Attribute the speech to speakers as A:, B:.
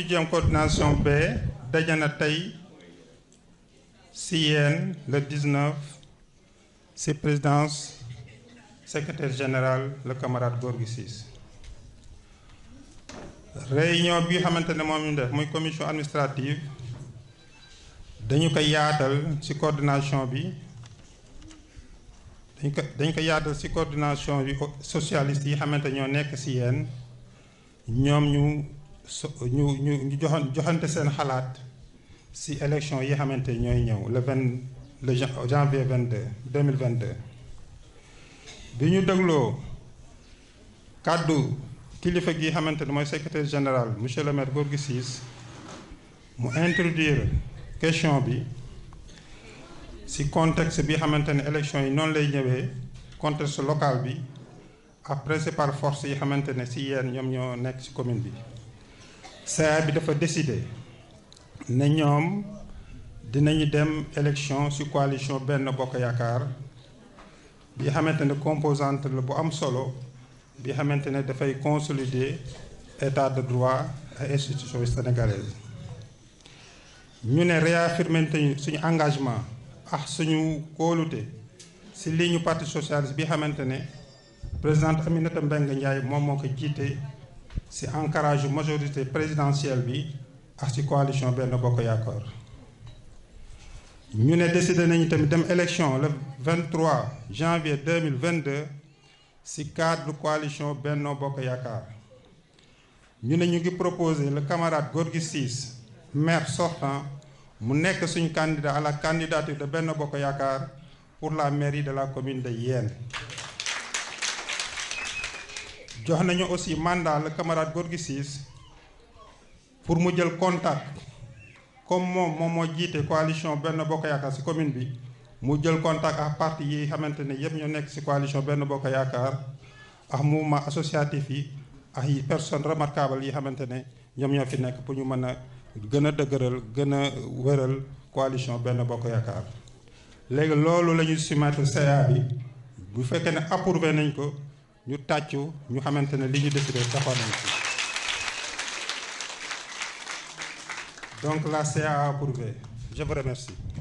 A: huitième coordination B daje na tey si yéen le 19 si présidence secrétaire général le camarade Gorgui Ciss réunion bi xamante ne moom ñu def muy commission administrative dañu ko yaatal ci coordination bi dañ ko dañ ko yaatal ci coordination bi socialiste yi xamante ñoo nekk ci yéen ñoom ñu so ñu ñu ñu joxan joxante seen xalaat ci élection yi xamante ñooy ñëw le vingt le janvier vingt deux deux mille vingt deux bi ñu dégloo kàddu kilifa gi xamante ne mooy secrétaire général monsieur le maire Gorgui Ciss mu introduire question bi ci contexte bi xamante ne élection yi noonu lay ñëwee contexte local bi après c'est par force yi xamante ne ci yéen ñoom ñoo nekk ci commune bi CA bi dafa décider ne ñoom dinañu dem élection ci coalition benn bokk yaakaar bi xamante ne composante la bu am solo bi xamante ne dafay consolider état de droit et institutions sénégalaises ñu ne réaffirmer nañu suñu engagement ak suñu kóolute ci ligne parti socialiste bi xamante ne présidente Aminata Mbengue Ndiaye moom moo ko jiite ci ancrage majorité présidentielle bi ak ci coalition benn bokk yaakaar ñu ne décidé nañu tamit dem élection le 23 janvier 2022 ci cadre coalition Benno Bokk Yaakaar ñu ne ñu ngi proposer le camarade Gorgui Ciss maire sortant mu nekk suñu candidat à la candidature de Benno Bokk Yaakaar pour la mairie de la commune de Yène jox nañu aussi mandat le camarade Gorgui Ciss pour mu jël contact comme moom moom moo jiite coalition Benno Bokk Yaakaar ci commune bi mu jël contact ak parti yi xamante ne yëpp ñoo nekk ci coalition Benno Bokk Yaakaar ak mouvement associatif yi ak yi personnes remarquables yi xamante ne ñoom ñoo fi nekk pour ñu mën a gën a dëgëral gën a wëral coalition Benno Bokk Yaakaar léegi loolu la ñu soumettre CA bi bu fekkee ne approuvé nañ ko ñu tàccu ñu xamante ne li ñu décidé taxoon nañ ci donc la CA a approuvé je vous remercie